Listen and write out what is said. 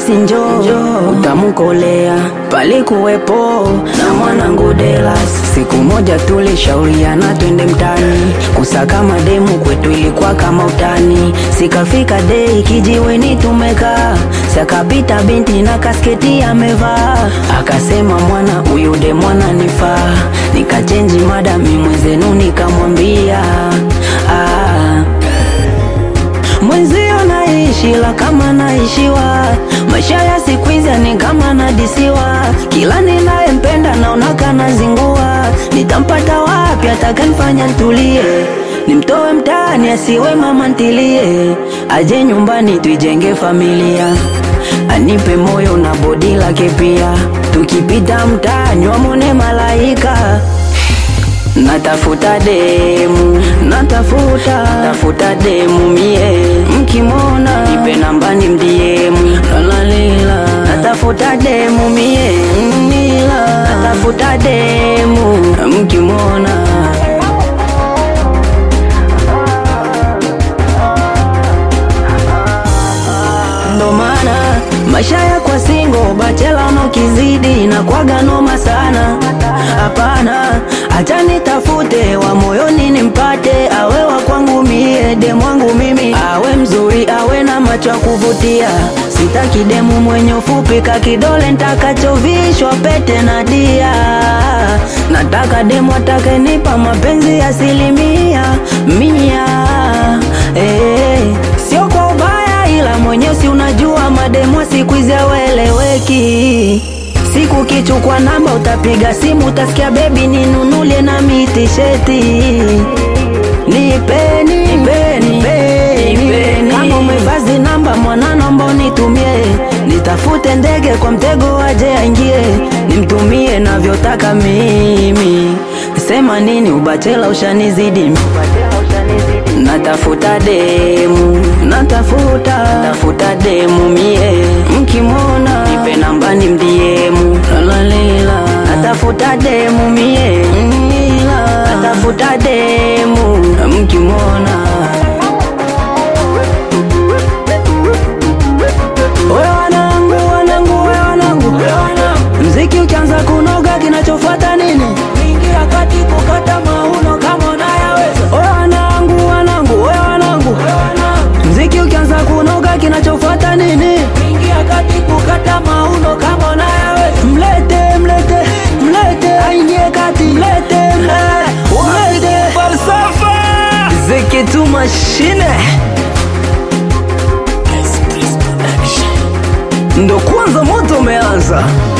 basi njoo utamkolea. Palikuwepo na mwanangu Delas, siku moja tulishauriana twende mtani kusaka mademu, kwetu ilikuwa kama utani. Sikafika dei kijiweni tumekaa, sakapita binti na kasketi amevaa, akasema mwana huyu de mwana nifaa, nikachenji mada mi mwenzenu nikamwambia ah, mwenzio naishi la kama naishiwa, maisha ya siku hizi ni kama nadisiwa, kila ninayempenda naona kana zingua, nitampata wapi atakayenifanya ntulie, nimtoe mtaani asiwe mama ntilie, aje nyumbani tuijenge familia, anipe moyo na bodi lake pia, tukipita mtaani wamone malaika Natafuta demu, natafuta, natafuta demu mie, mkimona nipe namba ni mdiemu, lalalila, natafuta demu mie, nila, natafuta demu, mkimona ndo maana maisha ya kwa singo bachela unokizidi na kwaga noma sana. Hapana, acha nitafute wa moyoni nimpate, awe wa kwangu mie, demu wangu mimi, awe mzuri, awe na macho ya kuvutia. Sitaki demu mwenye ufupi ka kidole ntakachovishwa pete na dia. Nataka demu atakenipa mapenzi asilimia mia, eh, sio kwa ubaya ila mwenyewe si unajua mademu siku hizi haweleweki. Siku kichukua namba utapiga simu utasikia bebi ninunulie na mitisheti. Nipeni, nipeni, nipeni. Kama umevazi namba mwana naomba unitumie, nitafute ndege kwa mtego aje aingie, nimtumie navyotaka mimi. Sema nini ubachela ushanizidi Natafuta demu, natafuta, natafuta demu mie, mkimwona nipe namba ni mdiemu, lalalila, natafuta demu mie, nila, natafuta demu, mkimwona Oya wanangu, wanangu, oya wanangu, mziki ukianza kunoga kinachofuata nini? Ingia kati kukata mauno kama unayaweza. Oya wanangu, wanangu, oya wanangu, mziki ukianza kunoga kinachofuata nini? Ingia kati kukata mauno kama unayaweza. Mlete, mlete, mlete, aingie kati, mlete, mlete, mlete. Falsafa. Ziki tu mashine ndo kwanza moto umeanza.